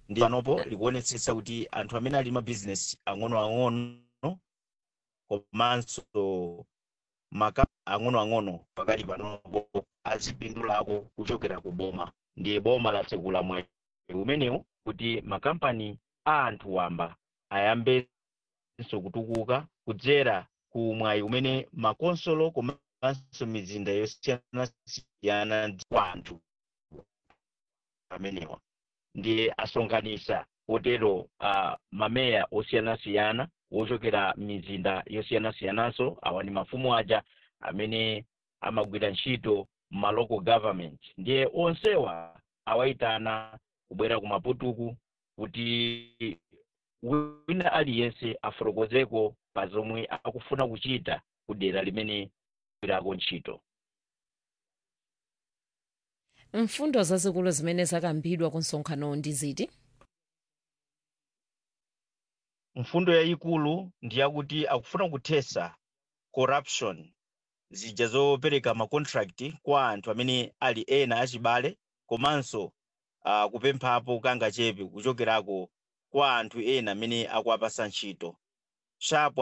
ndi panopo likuonetsetsa kuti anthu amene ali mabizinesi ang'onoang'ono komanso maka ang'onoang'ono pakali panopo azipindulako kuchokera ku boma ndiye boma latsegula mwayi umenewu kuti makampani a anthu wamba ayambenso kutukuka kudzera ku mwayi umene makonsolo komanso mizinda yosiyanasiyana kwa anthu amenewa ndiye asonkhanisa potero uh, mameya osiyanasiyana wochokera mizinda yosiyanasiyananso awa ni mafumu aja amene amagwira ntchito ma local government ndiye onsewa awayitana kubwera ku maputuku kuti wina aliyense afotokozeko pa zomwe akufuna kuchita ku dera limene agwirako ntchito mfundo zazikulu zimene zakambidwa ku msonkhano ndi ziti mfundo yayikulu ndi yakuti akufuna kuthesa corruption zija zopereka macontract kwa anthu amene ali ena achibale komanso uh, kupemphapo kangachepe kuchokerako kwa anthu ena amene akuwapasa ntchito shapo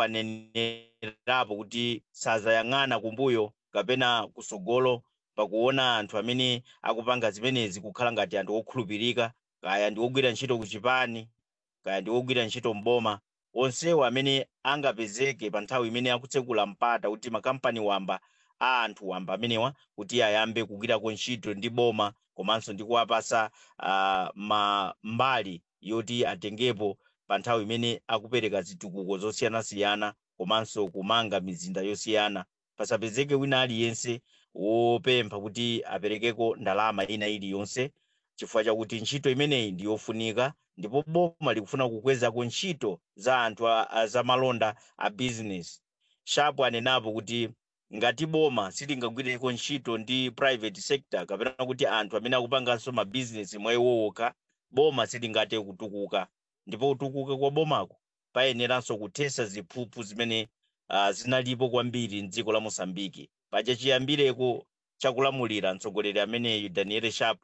anenerapo kuti sazayang'ana kumbuyo kapena kusogolo pakuona anthu amene akupanga zimenezi kukhala ngati anthu okhulupirika kaya ndi ogwira ntchito ku chipani kaya ndi ogwira ntchito mboma onsewo amene angapezeke pa nthawi imene akutsekula mpata kuti makampani wamba a anthu wamba amenewa kuti ayambe kugwirako ntchito ndi boma komanso ndi kuwapasa uh, ma mbali yoti atengepo pa nthawi imene akupereka zitukuko zosiyanasiyana komanso kumanga mizinda yosiyana pasapezeke wina aliyense wopempha kuti aperekeko ndalama ina iliyonse chifukwa chakuti ntchito imeneyi ndi yofunika ndipo boma likufuna kukwezako ntchito za anthu a- a- za malonda a business shapo anenapo kuti ngati boma silingagwireko ntchito ndi private sector kapena kuti anthu amene akupanganso mabizinesi mwayiwowoka boma silingathe kutukuka ndipo kutukuka kwa bomako payeneranso kuthesa ziphuphu zimene uh, zinalipo kwambiri mdziko la mosambiki paja chiyambireko chakulamulira mtsogoleri ameneyu daniel sharp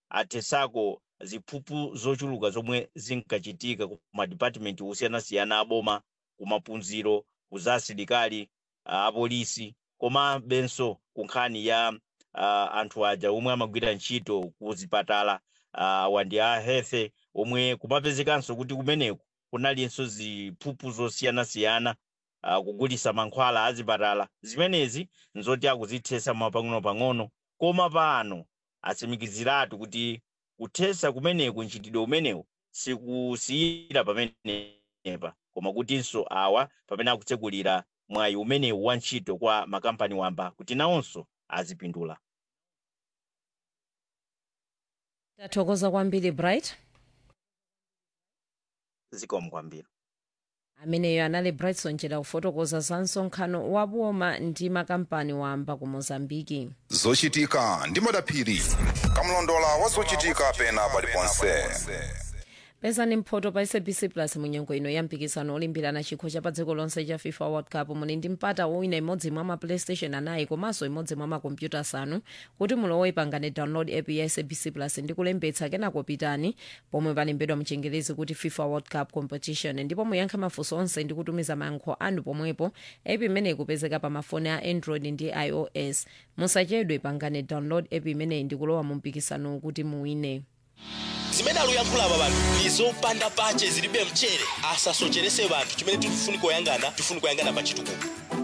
athesako ziphuphu zochuluka zomwe zinkachitika ku madipatimenti osiyanasiyana aboma kumaphunziro kuzasilikali uh, apolisi komabenso ku nkhani ya uh, anthu aja omwe amagwira ntchito ku zipatala uh, wandi a health omwe kumapezekanso kuti kumeneku kunalinso ziphuphu zosiyanasiyana uh, kugulisa mankhwala azipatala zimenezi nzoti akuzithesa mapang'ono-pang'ono koma pano atsimikiziratu kuti kuthesa kumeneku mchitidwe umenewu sikusiyira pamenepa koma kutinso awa pamene akutsekulira mwayi umenewu wa ntchito kwa makampani wamba kuti nawonso azipindula tathokoza kwambiri bright zikomo kwambiri ameneyo anali brightson chera kufotokoza za msonkhano wa boma ndi makampani wamba ku mozambiki zochitika ndi madaphiri kamlondola wa zochitika pena paliponse pezani mphoto pa sabc plus munyengo ino ya mpikisano olimbirana chikho cha pa dziko lonse cha fifa world cup muli ndi mpata wowina imodzi mwa ma playstation anayi komanso imodzi mwa makompyuta asanu kuti mulowe pangane download app ya sabc plus ndi kulembetsa kenako pitani pomwe palembedwa mchingerezi kuti fifa world cup competition ndipo muyankha mafunso onse ndi kutumiza mayankho anu pomwepo app imeneyi ikupezeka pa mafoni a android ndi ios musachedwe pangane download app imeneyi ndi kulowa mu mpikisano kuti muwine zimene akuyankhula apa panthu ndi zopanda pache zilibe mchere asasocherese banthu chimene tikufuni koyangana tifuni koyangana pa chitukuko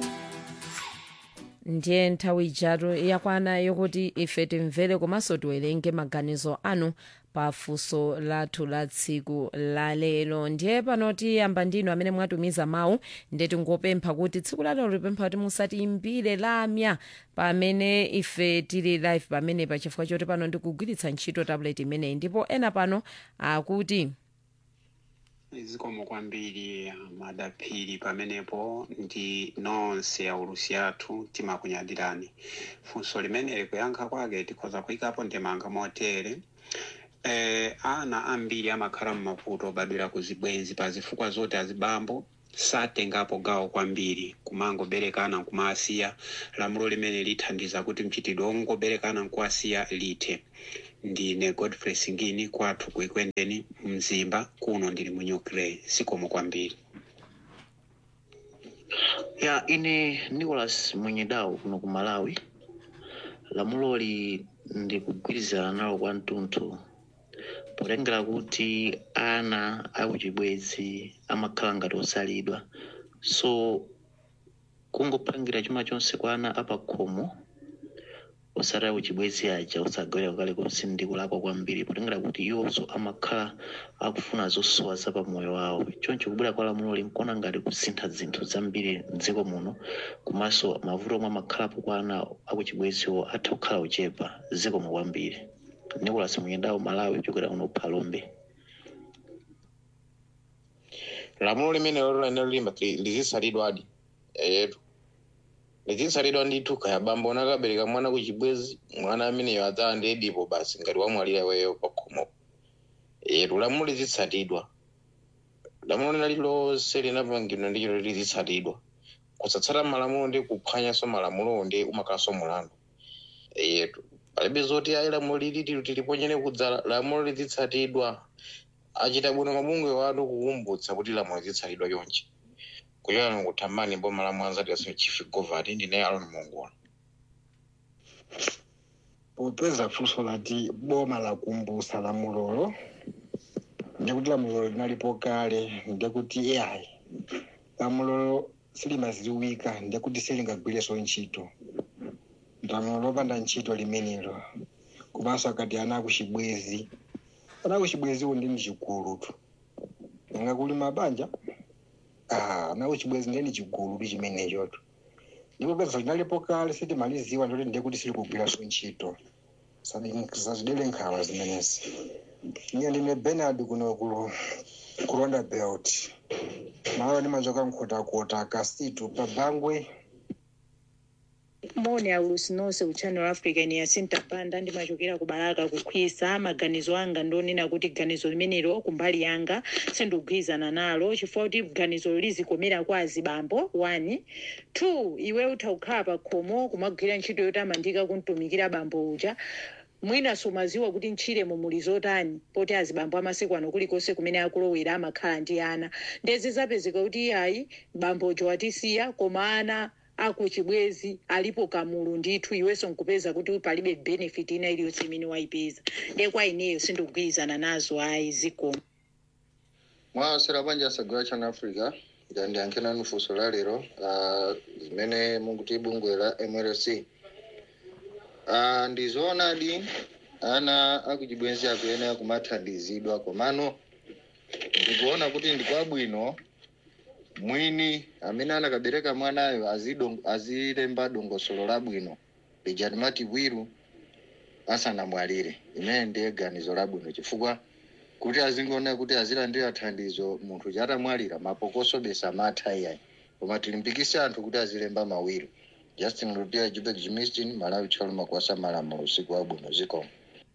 ndiye nthawi ijatu yakwana yokuti ife timvere komanso tiwerenge maganizo anu pa funso lathu la tsiku la lero ndiye pano tiyamba ndinu amene mwatumiza mawu ndiye tingopempha kuti tsiku la lero tipempha kuti musatiimbire lamya pamene ife tili live pamene pa chifukwa choti pano ndikugwiritsa ntchito tablet imeneyi ndipo ena pano akuti zikomo kwambiri madaphiri pamenepo ndi nonse aulusi athu timakunyadirani funso limeneli kuyankha kwake tikhoza kuyikapo ndemanga motere eh, ana ambiri amakhala mmavuto obadwira ku zibwenzi pa zifukwa zoti azibambo satengapo gawo kwambiri kumangoberekana nkumasiya lamulo limene lithandiza kuti mchitidwe wongoberekana nkuwasiya lithe ndine godfrey singini kwathu kuikwendeni mzimba kuno ndili mu nuclear sikomo kwambiri ya ine nicholas mwenyedau kuno ku malawi lamuloli ndikugwirizana nalo kwa mtunthu potengera kuti ana akuchibwezi amakhala ngati osalidwa so kungopangira chuma chonse kwa ana apakhomo osati akuchibwezi aja osagawira kalikonse ndi kulakwa kwambiri potengera kuti iwonso amakhala akufuna zosowa za pamoyo wawo choncho kubwera kwa lamuloli nkuona ngati kusintha zinthu zambiri mdziko muno komanso mavuto omwe amakhalapo kwa ana akuchibweziwo atha kukhala ochepa zikomo kwambiri nicolas mwenyedawo malawi kuchokera kuno phalombe lamulo limene lolene lilimba lizisalidwadi eyetu lizisalidwa ndithu kaya bambo unakabereka mwana kuchibwezi mwana ameneyo adzala ndi edipo basi ngati wamwalira iweyo pakhomo eyetu lamulo lizitsatidwa lamulo lina lilonse linapangidwa ndi chilo lizitsatidwa kusatsata malamulo ndi kuphwanyanso malamulo ndi umakhalanso mulandu eyetu palibe zoti ayi lamulo liliti tiliponyene kudzala lamulo lizitsatidwa achita bwino mabungwe watu kukumbutsa kuti lamulo lizitsatidwa chonchi kuchokera kuthambani boma la mwanza tiyaso chief govati ndine alon mongola popeza funso lati boma lakumbusa lamulolo ndikuti lamulolo linalipo kale ndikuti ai lamulolo silimaziwika ndikuti silingagwireso ntchito lamulo lopanda ntchito limenelo komanso akati ana akuchibwezi ana akuchibweziwo ndi mchigulutu nanga kuli mabanja ah, ana akuchibwezi ndeni chigulutu chimenechotu ndipo peza linalipo kale sitimaliziwa ndoti ndiye kuti silikugwiranso ntchito sazidere nkhawa zimenezi ine ndine benard kuno ku ku rwanda belt malawi ndimachoka mkhotakota kasitu pabangwe moni aulusi nonse ku channel africa ine yasinta banda ndimachokera ku baraka kukhwisa maganizo anga ndonena kuti ganizo limenelo kumbali yanga sindikugwirizana nalo chifukwa kuti ganizo lizikomera kwa azibambo one two iwe utha kukhala pa khomo kumagwira ntchito yotamandika kumtumikira bambo uja mwina sumaziwa kuti ntchiremo muli zotani poti azibambo amasiku ano kulikonse kumene akulowera amakhala ndi ana ndezi zapezeka kuti iyayi bambojo watisiya koma ana akuchibwezi alipo kamulu ndithu iwenso nkupeza kuti palibe benefit ina iliyonse imene wayipeza ndiye kwa ineyo sindikugwirizana nazo ayi zikomo mwawasera banja asagula chana africa ndandiyankhena nufunso la lero ah, zimene mukuti bungwe la mlc Ah, ndizoonadi ana akuchibwenzi akuyenera kumathandizidwa komano ndikuona kuti ndikwabwino mwini amene anakabereka mwanayo azidong- azilemba dongosolo labwino lija timati bwiru asanamwalire imene ndiye ganizo labwino chifukwa kuti azingoona kuti azilandira thandizo munthu chatamwalira mapokoso besa amatha iyayi koma tilimpikise anthu kuti azilemba mawiro justin lutia jubek jimistin malawi chaluma kuwasa malamulo usiku wabwino zikomo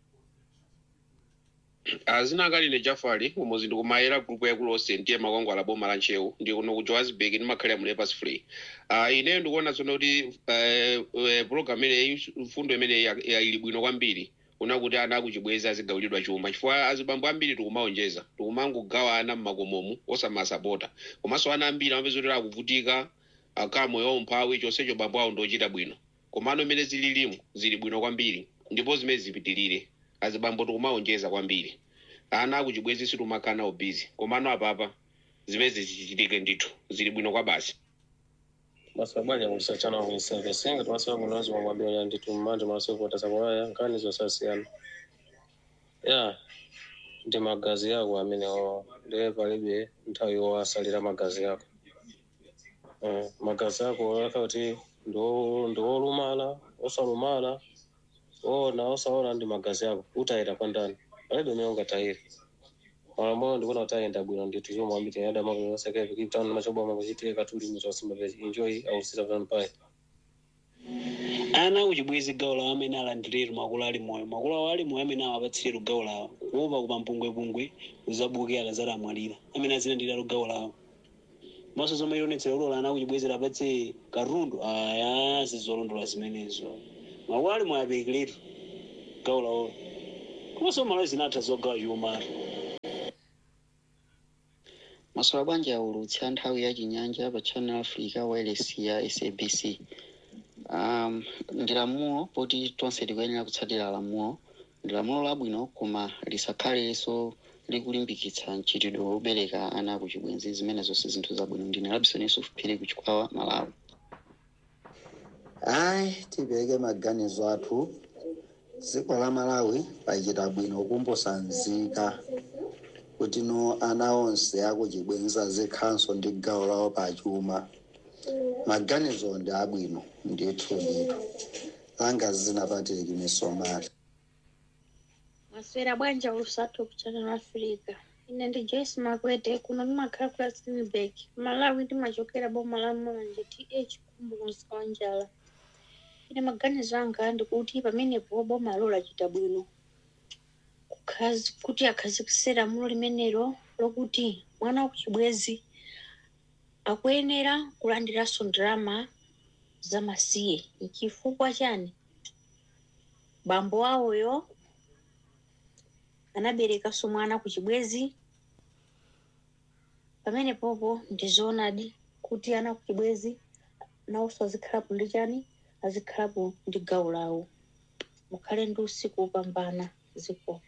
azinakalile jafali umuzi ndikumayera gulupu yakulu onse ndiye makwangwala boma la nchewu ndi kuno ku johannesburg ndimakhalira mu lepers free uh, ineyo ndikuona tsono kuti uh, uh, program imeneyi mfundo imeneyi ya- ya- ili bwino kwambiri kuna kuti ana akuchibwezi azigawulidwa chuma chifukwa azibambo ambiri tikumaonjeza tikumangogawa ana mmakomomu osamasapota komanso ana ambiri amapeza kuti akuvutika akhala moyo waumphawi chonsecho bambo awo ndochita bwino komano imene zililimu zili bwino kwambiri ndipo zimene zipitirire azibambo tikumaonjeza kwambiri ana akuchibwezi situmakana ubizi komano apapa zimene zichichitike ndithu zili bwino kwa basi masabwanya kusachana kuisevesenga timasowa kunozi mwamwambia nditu mmanje masowa kutasa kwaya nkani zosasiyana ya ndi magazi yako amenewo ndiye palibe nthawi yowasalira magazi yako Eh, magazi ako yaka kuti ndo- ndiwolumala osalumala ona osaona ndi magazi yako utayira kwa ndani palibe umene ungatayire malamulo ndikuona kuti ayenda bwino ndithu chomwe ambiti yada makolo osekevi kipitano machoboma kuchitire katuli michosimba enjoy ausita vampire ana kuchibwezi gawo lawo amene alandiretu makolo ali moyo makolo awo ali moyo amene awapatsiretu gawo lawo kuopa kupambungwepungwe uzabukira akazati amwalira amene azilandiratu gawo lawo maso zomwe ionetsera ulola ana kuchibwezera apatse katundu aya sizolondola zimenezo makulu ali mwayabekeretu gawo laolo komanso malo zinatha zogawa chumatu masola bwanji aulutsi a nthawi ya chinyanja pa channel africa wireless ya sabc um, ndi lamulo poti tonse tikuyenera kutsatira lamulo ndi lamulo labwino koma lisakhalenso likulimbikitsa mchitidwe wobereka ana kuchibwenzi zimene zonse zinthu zabwino ndine labison yusuf phiri kuchikwawa malawi ayi tipereke maganizo athu dziko la malawi lachita bwino kumposa nzika kuti no ana onse akuchibwenzi azikhalanso ndi gawo lawo pachuma maganizo ndi abwino ndithu ndithu langa zinapatiriki misomali maswera bwanja ulusatu ku channel africa ine ndi joyce makwete kuno ndimakhala ku rustenburg malawi ndimachokera boma la mulanje th kumbukumsa wa njala ine maganizo anga ndikuti pamenepo boma lo lachita bwino kukhazi- kuti akhazikisira lamulo limenelo lokuti mwana wakuchibwezi akuyenera kulandiranso ndalama zamasiye chifukwa chani bambo awoyo anaberekanso mwana kuchibwezi pamene popo ndizoonadi kuti ana kuchibwezi nawonso azikhalapo ndi chani azikhalapo ndi gawo lawo mukhale ndi usiku wopambana ziko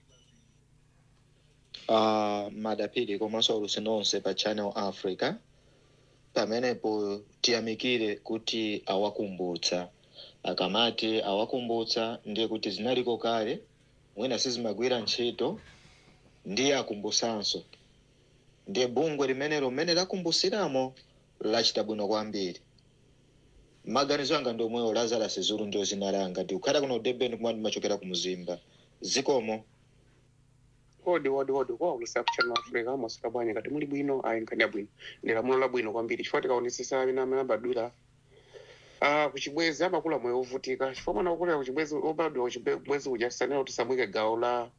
uh, madapiri komanso aulutsi nonse pa channel africa pamenepo tiyamikire kuti awakumbutsa akamati awakumbutsa ndiye kuti zinaliko kale mwina sizimagwira ntchito ndiye akumbutsanso ndiye bungwe limenelo mmene lakumbusiramo lachita bwino kwambiri maganizo anga ndi omwewo lazarus zulu ndio zina langa ndikukhala kuno durban kumene ndimachokera ku mzimba zikomo odi odi odi kwaulusa kuchannel africa maswera bwanji ngati muli bwino ayi nkhani yabwino ndi lamulo labwino kwambiri chifukwa tikaonesesa amene amene abadwira Ah, kuchibwezi amakula moyo wovutika chifukwa mwana wakulira kuchibwezi obadwa kuchibwezi uja tisanena kuti samwike gawo la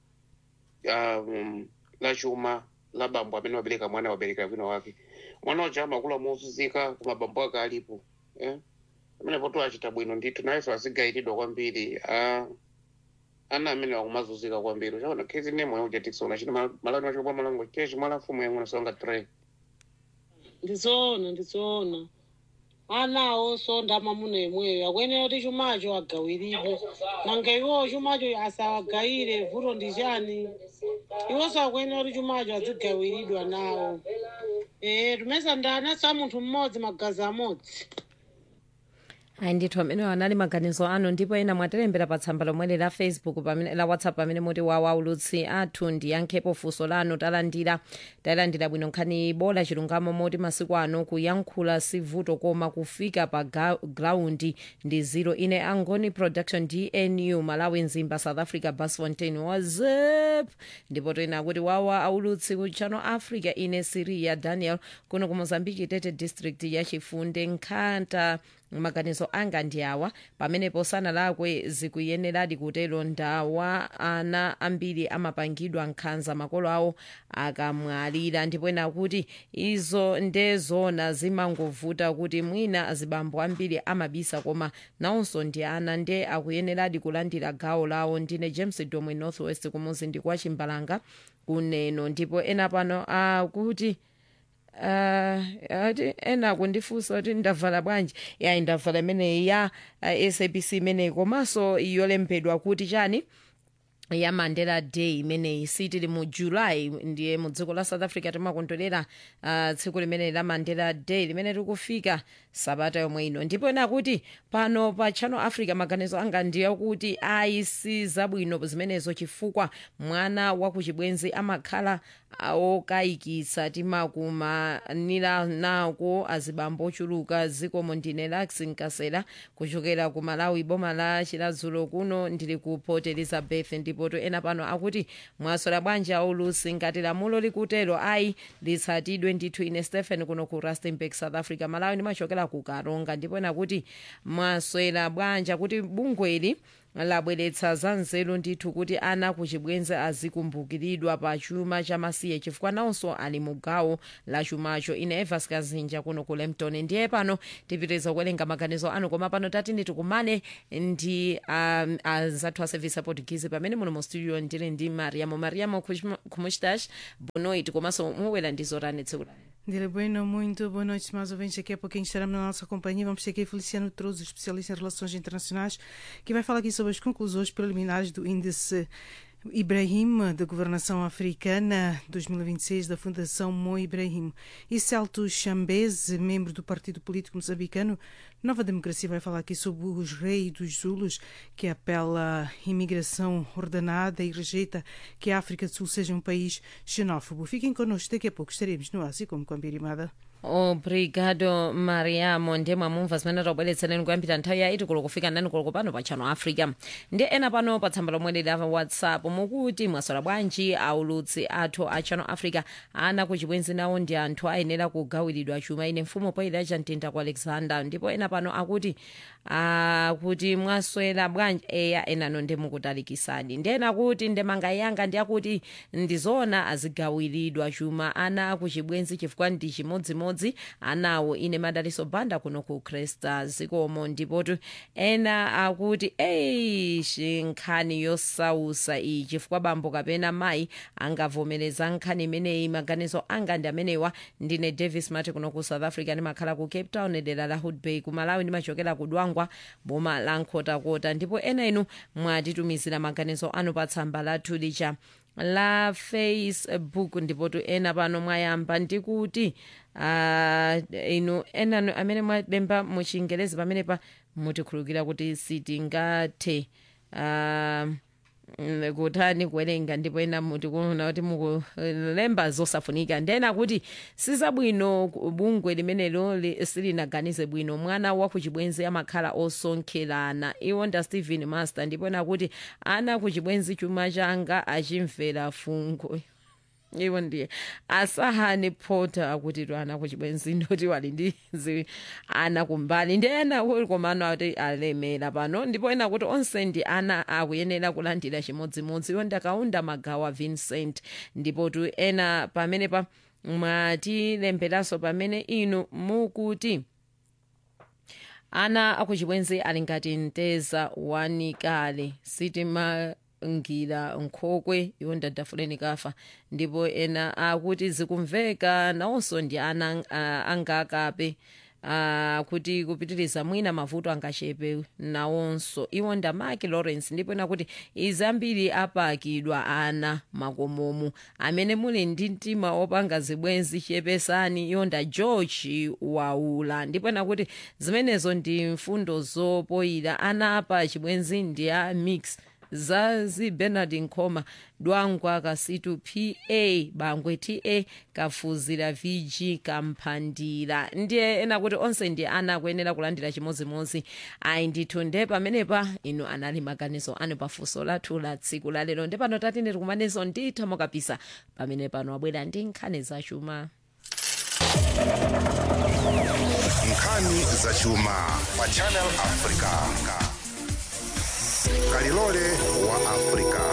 um, la chuma la bambo amene wabereka mwana wabereka wina wake mwana uja amakula mozunzika koma bambo ake alipo eh? amene poto achita bwino ndithu nayenso azigayiridwa kwambiri ah, ana amene akumazunzika kwambiri uchaona khezi ne moyo uja tikusona chino malani wachopa malango chechi mwala mfumu yang'ono songa tray ndizoona ndizoona anawo sonda mamuna imweyo akwenera kuti chumacho agawiridwe nanga iwowo chumacho asawagayire vuto ndi chani iwonso akwenera kuti chumacho azigawiridwa nawo ee tumesa ndanaso a munthu mmodzi magazi amodzi ayi ndithu amene anali maganizo anu ndipo ena mwatilembera pa tsamba lomweli la facebook pamene la whatsapp pamene muti wawa ulutsi athu ndiyankhepo funso lanu talandira tayilandira bwino nkhani bola chilungamo moti masiku ano kuyankhula si vuto koma kufika pa ga- graundi ndi zero ine angoni production dnu malawi nzimba south africa basfontein wazep ndipo toyena kuti wawa aulutsi ku channel africa ine siria daniel kuno ku mozambique tete district ya chifunde nkhanta maganizo anga ndi awa pamenepo sanalakwe zikuyeneradi kutero ndawa ana ambiri amapangidwa nkhanza makolo awo akamwalira ndipo ena kuti izo ndezona zimangovuta kuti mwina azibambo ambiri amabisa koma nawonso ndi ana nde akuyeneradi kulandira gawo lawo ndine james domwe northwest kumuzi ndi kwa chimbalanga kuneno ndipo ena pano akuti uh, ati ena kundifunsa kuti ndavala bwanji yayi ndavala imeneyi ya uh, sabc imeneyi komanso yolembedwa kuti chani ya mandela day imeneyi sitili mu july ndiye mu dziko la south africa timakondwerera uh, tsiku limeneyi la mandela day limene tikufika sabata yomwe ino ndipo ena kuti pano pa channel africa maganizo anga ndiye kuti ayi si zabwino zimenezo chifukwa mwana wakuchibwenzi amakhala okayikitsa timakumanira nako azibambo ochuluka zikomo ndine lax nkasela kuchokera ku malawi boma la chiladzulo kuno ndili ku port elizabeth ndipo to ena pano akuti mwasola bwanji aulusi ngati lamulo likutero ayi litsatidwe ndithu ine stephen kuno ku rustenburg south africa malawi ndimachokera ku karonga ndipo ena kuti mwaswera bwanji kuti bungweli labweretsa za nzeru ndithu kuti ana kuchibwenzi azikumbukiridwa pa chuma cha masiye chifukwa nawonso ali mu gawo la chumacho ine evas kazinja kuno ku lempton ndiye pano tipitiriza kuwerenga maganizo anu koma pano tatini tikumane ndi um, anzathu a service a portuguese pamene muno mu studio ndili ndi mariamo mariamo kumustash bonoit komanso muwera ndi zotani tsiku la Dile Bueno, muito boa noite, mais ouvintes. Daqui a pouquinho estaremos na nossa companhia. Vamos ter aqui Feliciano Trouxe, especialista em relações internacionais, que vai falar aqui sobre as conclusões preliminares do índice Ibrahim, da Governação Africana 2026 da Fundação Mo Ibrahim. E Celto Chambeze, membro do Partido Político Moçambicano Nova Democracia, vai falar aqui sobre os reis dos Zulus, que apela à imigração ordenada e rejeita que a África do Sul seja um país xenófobo. Fiquem connosco, daqui a pouco estaremos no Ásia como Cambirimada. obrigado mariamo ndiye mwamumva zimene tabweretsereni kuyambira nthawi ya iti kulo kufika ndani kulo pano pa channel africa ndi ena pano pa tsamba lomwe lili la whatsapp mukuti mwaswera bwanji aulutsi athu a channel africa ana kuchibwenzi nawo ndi anthu ayenera kugawiridwa chuma ine mfumu poyira chamtinda ku alexander ndipo ena pano akuti akuti mwaswera bwanji eya enano ndi mukutalikisani ndena kuti ndemanga yanga ndi akuti ndizona azigawiridwa chuma ana kuchibwenzi chifukwa ndi chimodzimodzi anawo ine madaliso banda kuno ku kresta zikomo ndipotu ena akuti eishi nkhani yosausa iyi chifukwa bambo kapena mayi angavomereza nkhani imeneyi maganizo anga ndi amenewa ndine davis mati kuno ku south africa ndimakhala ku cape town dera la hood bay ku malawi ndimachokera ku dwangwa boma la nkhotakota ndipo ena inu mwatitumizira maganizo anu pa tsamba lathu lija la facebook ndipotu ena pano mwayamba ndikuti uh, inu enanu amene mwalemba muchingerezi pamene pa mutikhulukira kuti sitingathe uh, kutani kuwerenga ndipo ena mutikuona kuti mukulemba zosafunika ndena kuti sizabwino bungwe limenelo silinaganize bwino mwana wakuchibwenzi amakhala osonkherana iwo nda stephen master ndipo ena kuti ana kuchibwenzi chuma changa achimvera fungo iwo ndiye asahani porter akuti to ana kuchibwenzi ndoti wali ndi zi ana kumbali ndi ena komano ati alemera pano ndipo ena kuti onse ndi ana akuyenera kulandira chimodzimodzi iwo ndakaunda magawa vincent ndipo tu ena pamene pa mwatilemberanso pamene inu mukuti ana akuchibwenzi ali ngati mteza wanikale sitima ngira nkhokwe iwo ndadafuleni kafa ndipo ena akuti zikumveka nawonso ndi ana uh, angakape uh, kuti kupitiriza mwina mavuto angachepe nawonso iwo nda mark lawrence ndipo ena kuti izambiri apakidwa ana makomomo amene muli ndi mtima opanga zibwenzi chepesani iwo nda george waula ndipo ena kuti zimenezo ndi mfundo zopoyira ana apa chibwenzi ndi a mix zazi bernard nkoma dwangwa kasitu pa bangwe ta kafuzira vg kamphandira ndiye ena kuti onse ndi ana akuyenera kulandira chimodzimodzi ayi ndithu nde pamenepa inu anali maganizo anu pafunso lathu la tsiku lalero nde pano tati nditikumanezo nditha mokapisa pamene pano abwera ndi nkhani zachuma nkhani zachuma pa channel africa kalilole wa africa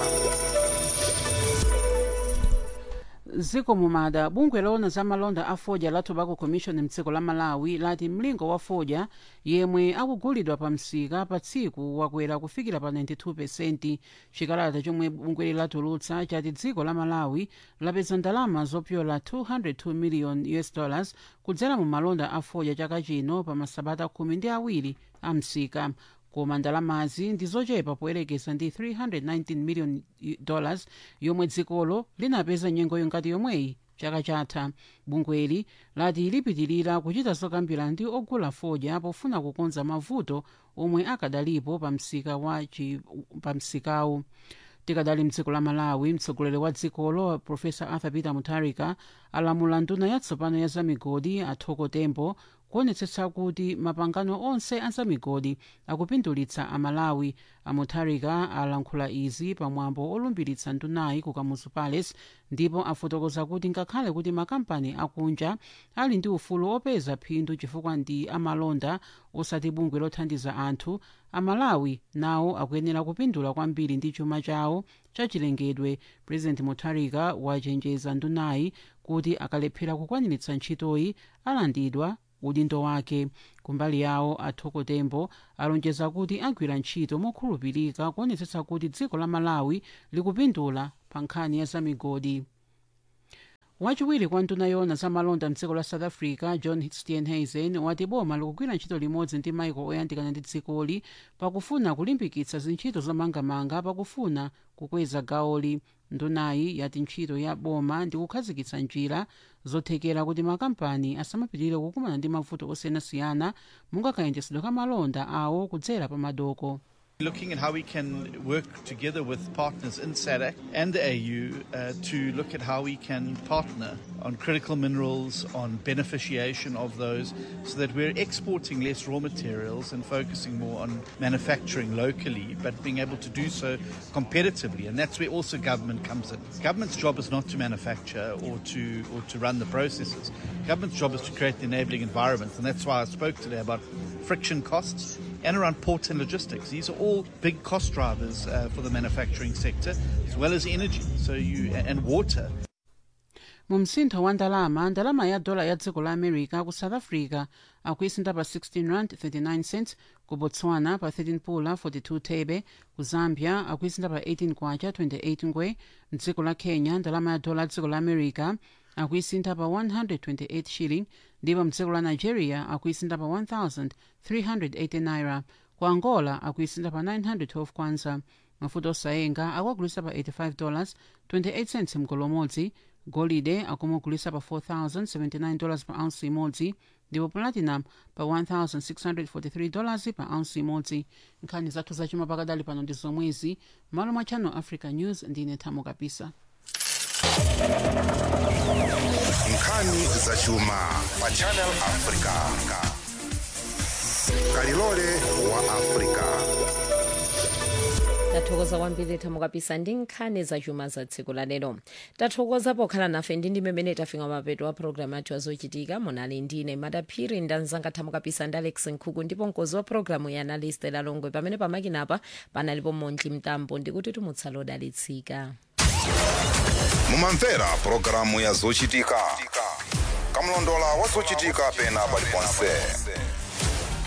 ziko mumada bungwe loona za malonda a fodya la tobacco commission mdziko la malawi lati mlingo wa fodya yemwe akugulidwa pa msika pa tsiku wakwera kufikira pa 92 pesenti chikalata chomwe bungweli latulutsa chati dziko la malawi lapeza ndalama zopyola 202 million us dollars kudzera mu malonda a fodya chaka chino pa masabata khumi ndi awiri a msika koma ndalamazi ndi zochepa poyerekeza ndi 319 million dollars yomwe dzikolo linapeza nyengo ngati yomweyi chaka chatha bungweli lati lipitirira kuchita zokambirana ndi ogula fodya pofuna kukonza mavuto omwe akadalipo pa msika wa pa msikawu tikadali mdziko la malawi mtsogoleri wa dzikolo profesa arthur peter mutharika alamula nduna yatsopano ya zamigodi athoko tembo kuonetsetsa kuti mapangano onse azamigodi akupindulitsa amalawi amutharika alankhula izi pamwambo olumbiritsa ndunayi ku kamuzu palace ndipo afotokoza kuti ngakhale kuti makampani akunja ali ndi ufulu opeza phindu chifukwa ndi amalonda osati bungwe lothandiza anthu amalawi nawo akuyenera kupindula kwambiri ndi chuma chawo chachilengedwe president mutharika wachenjeza ndunayi kuti akalephera kukwaniritsa ntchitoyi alandidwa udindo wake kumbali yawo athokotembo alonjeza kuti agwira ntchito mokhulupirika kuonetsetsa kuti dziko la malawi likupindula pa nkhani ya zamigodi wachiwiri kwa nduna yona zamalonda mdziko la south africa john steenhuisen wati boma likugwira ntchito limodzi ndi maiko oyandikana ndi dzikoli pakufuna kulimbikitsa zintchito zomangamanga pakufuna kukweza gawoli ndunayi yati ntchito ya boma ndi kukhazikitsa njira zothekera kuti makampani asamapitirire kukumana ndi mavuto osiyanasiyana monga kayendetsedwe ka malonda awo kudzera pa madoko Looking at how we can work together with partners in SADC and the AU uh, to look at how we can partner on critical minerals, on beneficiation of those, so that we're exporting less raw materials and focusing more on manufacturing locally, but being able to do so competitively. And that's where also government comes in. Government's job is not to manufacture or to or to run the processes. Government's job is to create the enabling environment, and that's why I spoke today about friction costs and around ports and logistics. These are all big cost drivers uh, for the manufacturing sector, as well as energy. So you and water. mu msintho wa ndalama ndalama ya dola ya dziko la america ku south africa akuisinda pa 16 rand 39 cents ku botswana pa 13 pula 42 thebe ku zambia akuisinda pa 18 kwacha 28 ngwe mdziko la kenya ndalama ya dola ya dziko la america akuisinda pa 128 shilling ndipo mdziko la nigeria akuisinda pa 1380 naira ku angola akuisinda pa 912 kwanza mafuta osayenga akuagulisa pa 85 dollars 28 cents mgolo umodzi golide akumugulisa pa 4079 dollars pa ounce imodzi ndipo platinum pa 1643 dollars pa ounce imodzi nkhani zathu zachuma pakadali pano ndi zomwezi malo mwa channel africa news ndine thamo kapisa nkhani zachuma pa channel africa kalilole wa africa tathokoza kwambiri thamo kapisa ndi nkhani zachuma za tsiku la lero tathokoza pokhala nafe ndi ndi mmene tafika mapeto wa programu yathu yazochitika munali ndine madaphiri ndanzanga thamo kapisa ndi alex nkhuku ndipo mkozi wa programu ya analyst lalongwe pamene pamakinapa panalipo montli mtambo ndikuti tumutsala odalitsika mumamvera pulogalamu ya zochitika kamlondola wa zochitika pena paliponse